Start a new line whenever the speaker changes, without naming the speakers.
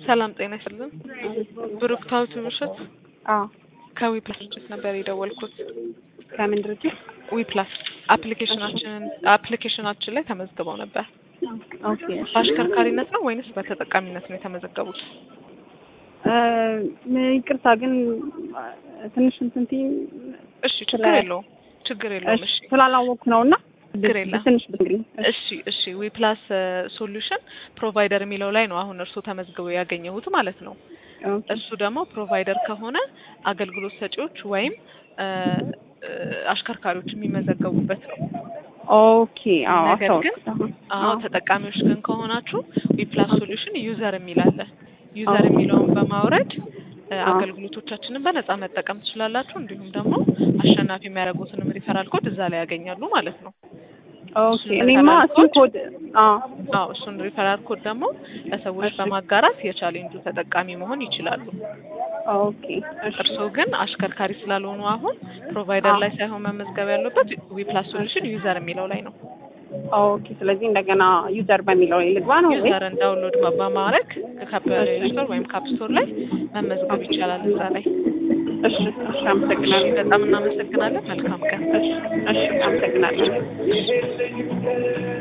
ሰላም ጤና ይስጥልን። ብሩክታዊት ውብሸት
አዎ
ከዊፕላስ ድርጅት ነበር የደወልኩት።
ከምን ድርጅት?
ዊፕላስ አፕሊኬሽናችንን አፕሊኬሽናችን ላይ ተመዝግበው ነበር።
ኦኬ እሺ።
በአሽከርካሪነት ነው ወይንስ በተጠቃሚነት ነው የተመዘገቡት?
እ ይቅርታ ግን ትንሽ እንትን ትይኝ
እሺ ችግር የለውም ችግር የለውም። እሺ
ስላላወቅኩ ነው እና
ችግር የለም።
ትንሽ ብትነግሪኝ።
እሺ እሺ ዊፕላስ ሶሉሽን ፕሮቫይደር የሚለው ላይ ነው አሁን እርስዎ ተመዝግበው ያገኘሁት ማለት ነው።
ኦኬ
እሱ ደግሞ ፕሮቫይደር ከሆነ አገልግሎት ሰጪዎች ወይም እ እ አሽከርካሪዎች የሚመዘገቡበት ነው።
ኦኬ አዎ
ነገር ግን
አስታወስኩት አሁን።
አዎ ተጠቃሚዎች ግን ከሆናችሁ ዊፕላስ ሶሉሽን ዩዘር የሚል አለ። ዩዘር የሚለውን በማውረድ እ
አዎ።
አገልግሎቶቻችንን በነጻ መጠቀም ትችላላችሁ። እንዲሁም ደግሞ አሸናፊ የሚያደርጉትንም ሪፈራል ኮድ እዛ ላይ ያገኛሉ ማለት ነው።
ኦኬ
እሱን
እኔማ
ሪፈራል
እሱን ኮድ አዎ
አዎ እሱን ሪፈራል ኮድ ደግሞ ለሰዎች በማጋራት የቻሌንጁ ተጠቃሚ መሆን ይችላሉ።
ኦኬ እሺ
እርስዎ ግን አሽከርካሪ ስላልሆኑ አሁን ፕሮቫይደር
አዎ።
ላይ ሳይሆን መመዝገብ ያለበት ዊፕላስ ሶሉሽን ዩዘር የሚለው ላይ ነው።
ኦኬ ስለዚህ እንደገና ዩዘር በሚለው ላይ ልግባ ነው ወይ?
ዩዘርን ዳውንሎድ በማድረግ ከፕሌይ ስቶር ወይም ካፕ ስቶር ላይ መመዝገብ ይቻላል እዛ ላይ።
እሺ እሺ አመሰግናለሁ።
በጣም እናመሰግናለን። መልካም ቀን።
እሺ እሺ አመሰግናለሁ።